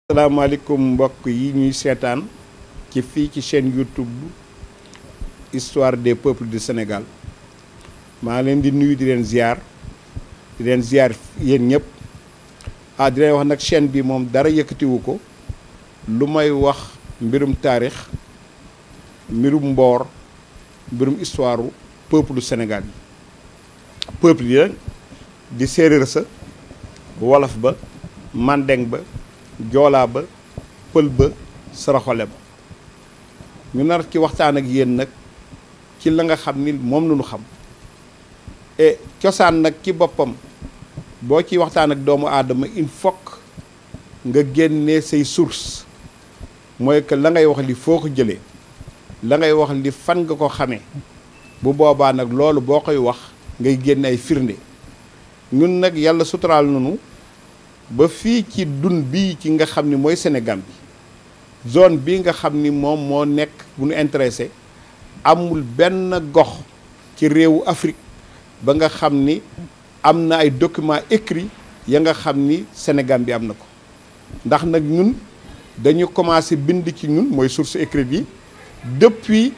salaamaaleykum mbokk yi ñuy seetaan ci fii ci chaîne YouTube histoire des peuples du Sénégal maa leen di nuyu di leen ziar di leen ziar yéen ñëpp ah di leen wax nag chaîne bi moom dara yëkkatiwu ko lu may wax mbirum taarix mbirum mboor mbirum histoire peuple du Sénégal yi peuple yi nag di séeréer sa wolof ba mandeng ba joolaa ba pël ba saraxole ba ñu nar ci waxtaan ak yéen nag ci la nga xam ni moom la ñu xam et cosaan nag ci boppam boo ci waxtaan ak doomu aadama il faut nga génnee say source mooy que la ngay wax li foo ko jëlee la ngay wax li fan nga ko xamee bu boobaa nag loolu boo koy wax ngay génne ay firnde ñun nag yàlla suturaal nañu ba fii ci dun bii ci nga xam ni mooy Sénégal bi zone bii nga xam ni moom moo nekk bu ñu intéressé amul benn gox ci réewu Afrique ba nga xam ni am na ay documents écrits ya nga xam ni Sénégal bi am na ko ndax nag ñun dañu commencé bind ci ñun mooy source écrite yi depuis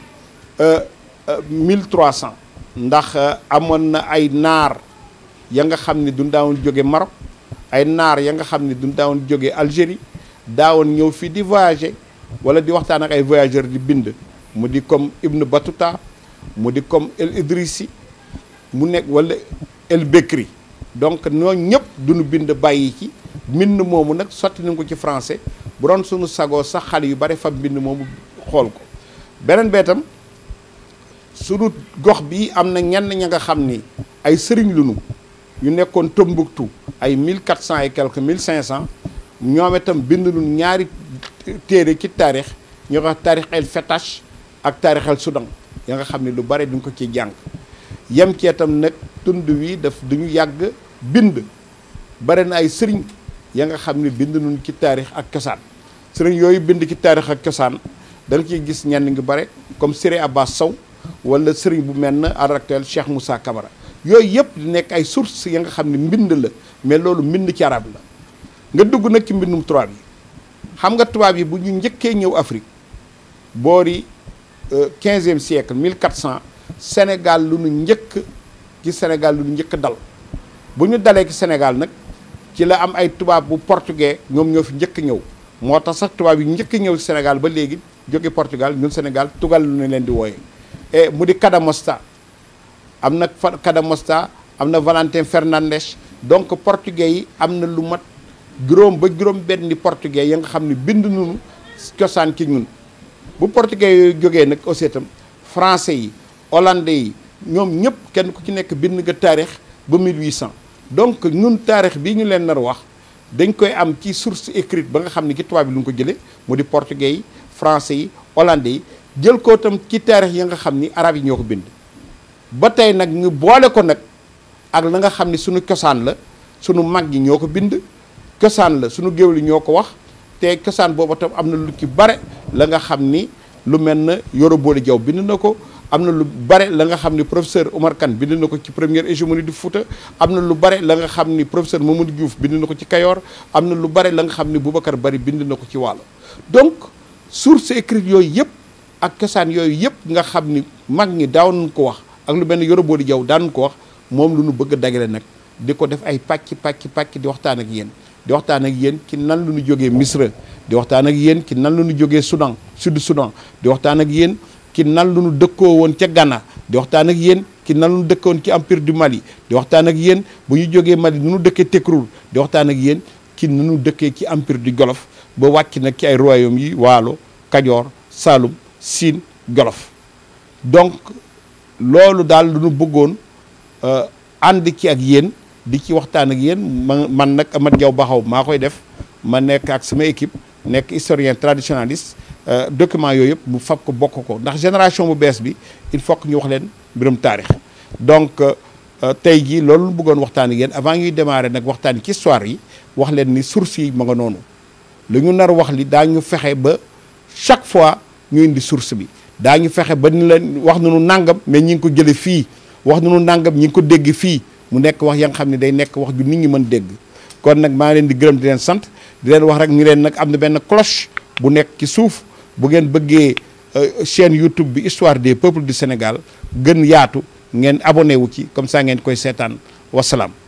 1300 ndax amoon na ay naar ya nga xam ni du daawoon jóge Maroc ay naar ya nga xam ni du daawoon jóge Algérie daawoon ñëw fii di voyager wala di waxtaan ak ay voyageurs di bind mu di comme Ibn Battuta mu di comme El Idrissi mu nekk wala El Bekri donc ñoo ñëpp duñu bind bàyyi ci mbind moomu nag sotti nañ ko ci français bu doon suñu sagoo sax xale yu bari fa mbind moomu xool ko beneen beetam suñu gox bi am na ñenn ña nga xam ni ay sëriñ lunu yu nekkoon Tombouctou ay 1400 et quelques 1500 ñoom itam bind lu ñaari téere ci taarix ñu wax taarix el Fetash ak taarix el Soudan ya nga xam ne lu bare duñ ko ci jàng yem ci itam nag tund wi daf duñu yàgg bind bare na ay sëriñ ya nga xam ne bind nuñ ci taarix ak cosaan sëriñ yooyu bind ci taarix ak cosaan da nga ciy gis ñenn ngi bare comme Séré Abbas Sow wala sëriñ bu mel ne à l'actuel Cheikh Moussa Camara yooyu yëpp di nekk ay sources ya nga xam ne mbind la mais loolu mbind ci arab la nga dugg nag ci mbindum tubaab yi xam nga tubaab yi bu ñu njëkkee ñëw Afrique boori quinzième siècle 1400 Sénégal lu nu njëkk ci Sénégal lu nu njëkk dal bu ñu dalee ci Sénégal nag ci la am ay tubaab bu portugais ñoom ñoo fi njëkk ñëw moo tax sax tubaab yi njëkk ñëw ci Sénégal ba léegi jóge Portugal ñun Sénégal tugal lu ne leen di wooyee et mu di Cadamosta am na Cadamosta am na Valentin Fernandes donc portugais yi am na lu mat juróom ba juróom benni portugais ya nga xam ne bind nañu cosaan ci ñun bu portugais yooyu jógee nag aussi itam français yi hollandais yi ñoom ñëpp kenn ku ci nekk bind nga taarix ba 1800 donc ñun taarix bii ñu leen nar wax dañ koy am ci source écrite ba nga xam ne ci tubaab bi lu ñu ko jëlee mu di portugais yi français yi hollandais yi jël ko itam ci taarix ya nga xam ni arab yi ñoo ko bind ba tey nag ñu boole ko nag ak la nga xam ni suñu cosaan la suñu mag ñi ñoo ko bind cosaan la suñu géwél yi ñoo ko wax te cosaan boobu tam am na lu ci bare la nga xam ni lu mel na Yoro Boole Jaw bind na ko am na lu bare la nga xam ni professeur Omar Kane bind na ko ci première hégémonie du Fouta am na lu bare la nga xam ni professeur Mamadou Diouf bind na ko ci Kayoor am na lu bare la nga xam ni Boubacar Bari bind na ko ci Waalo donc source écrite yooyu yëpp ak cosaan yooyu yëpp nga xam ni mag ñi daaw nañ ko wax ak lu mel ne Yoro Boole Jaw daan ko wax moom lu nu bëgg a dagale nag di ko def ay pàcc pàcc pàcc di waxtaan ak yéen di waxtaan ak yéen ci nan lu ñu jógee Misra di waxtaan ak yéen ci nan lu ñu jógee Soudan sud Soudan di waxtaan ak yéen ci nan lu ñu dëkkoo woon ca Ghana di waxtaan ak yéen ci nan lu ñu dëkkoon ci empire du Mali di waxtaan ak yéen bu ñu jógee Mali nu ñu dëkkee Tekruur di waxtaan ak yéen ci nu ñu dëkkee ci empire du Jolof ba wàcc nag ci ay royaume yi Waalo Kajoor Saalum Siin Jolof donc loolu daal lu ñu bëggoon ànd ci ak yéen di ci waxtaan ak yéen man man nag Amath Diaw Baxaw maa koy def ma nekk ak sama équipe nekk historien traditionnaliste document yooyu yëpp mu fab ko bokk ko ndax génération bu bees bi il faut que ñu wax leen mbirum taarix donc tey jii loolu lu bëggoon waxtaan ak yéen avant ñuy démarrer nag waxtaan ci histoire yi wax leen ni source yi ma nga noonu lu ñu nar wax li daañu fexe ba chaque fois ñu indi source bi daañu fexe ba ni leen wax nañu nàngam mais ñi ngi ko jële fii wax nañu nàngam ñi ngi ko dégg fii mu nekk wax ya nga xam ne day nekk wax ju nit ñi mën dégg kon nag maa ngi leen di gërëm di leen sant di leen wax rek ni leen nag am na benn cloche bu nekk ci suuf bu ngeen bëggee chaîne YouTube bi histoire des peuples du Sénégal gën yaatu ngeen abonné wu ci comme ça ngeen koy seetaan wasalaam